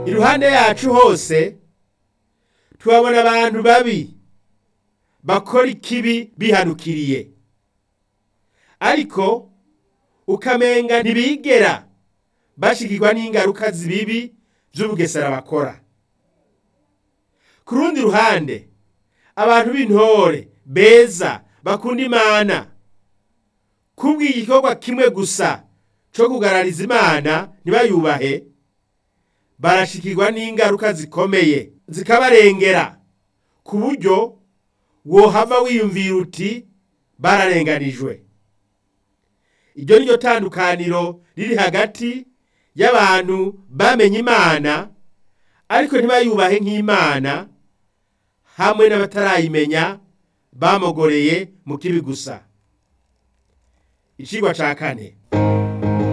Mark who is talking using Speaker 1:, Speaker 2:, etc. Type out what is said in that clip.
Speaker 1: iruhande yacu hose tuhabona abantu babi bakora ikibi bihanukiriye ariko ukamenga ntibigera bashikirwa n'ingaruka zibibi vy'ubugesera bakora ku rundi ruhande abantu b'intore beza bakunda imana kubw'igikorwa kimwe gusa co kugarariza imana ntibayubahe barashikirwa n'ingaruka zikomeye zikabarengera ku buryo wohava wiyumvira uti bararenganijwe iryo ni ryo tandukaniro riri hagati y'abantu bamenye imana ariko ntibayubahe nk'imana hamwe n'abatarayimenya bamogoreye mu kibi gusa icigwa ca kane